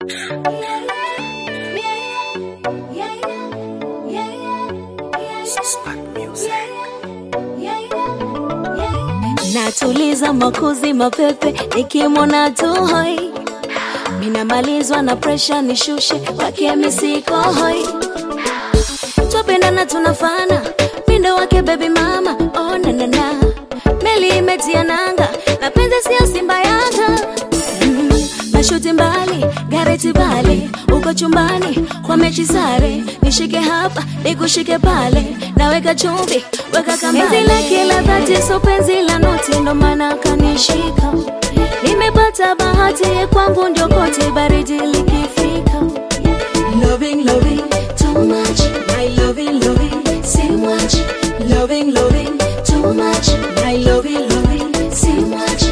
Natuliza makuzi mapepe nikimwona tu hoi, minamalizwa na presha nishushe wake misiko hoi, twapendana tunafana mindo wake baby mama oh, na, na, na. Meli imetia nanga na penzi sio Simba Yanga mm, mashuti mbali gareti bali uko chumbani kwa mechi sare, nishike hapa nikushike pale, naweka chumvi weka kambale, penzi lake la dhati so penzi la noti, ndo maana kanishika. Nimepata bahati ye kwangu ndio kote baridi likifika. Loving, loving, too much. My loving, loving, see much. Loving, loving, too much. My loving, loving, see much.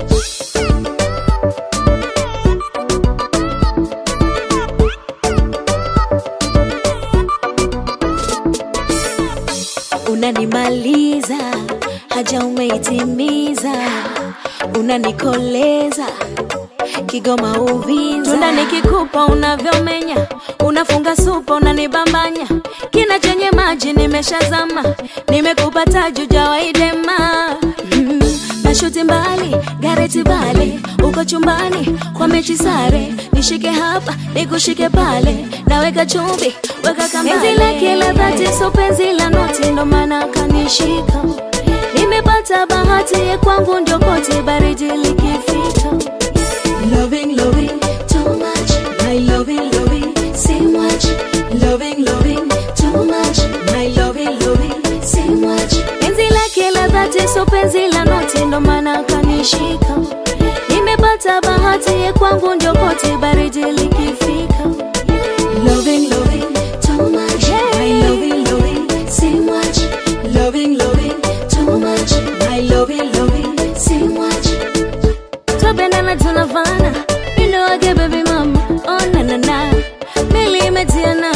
Unanimaliza, haja umeitimiza, unanikoleza Kigoma Uvinza, tunda nikikupa unavyomenya, unafunga supa unanibambanya, kina chenye maji nimeshazama, nimekupa taji jawaidema mm, nashuti mbali gareti bale, uko chumbani kwa mechi sare, nishike hapa nikushike pale, naweka chumvi weka kambale, penzi lake la dhati so penzi la noti, ndo maana kanishika, nimepata bahati ye kwangu ndio kote baridi likifika Loving, loving, too much. My loving, loving, see much. Loving, loving, too much. My loving, loving, see much. Penzi lake la dhati so penzi la noti, ndo maana kanishika. Nimepata bahati ye kwangu ndio kote baridi likifika. Loving, loving, too much. My loving, loving, see much. Loving, loving, too much. My loving, loving, see much twapendana tunafana mindo wake baby mama oh, na, na, na. meli imetiana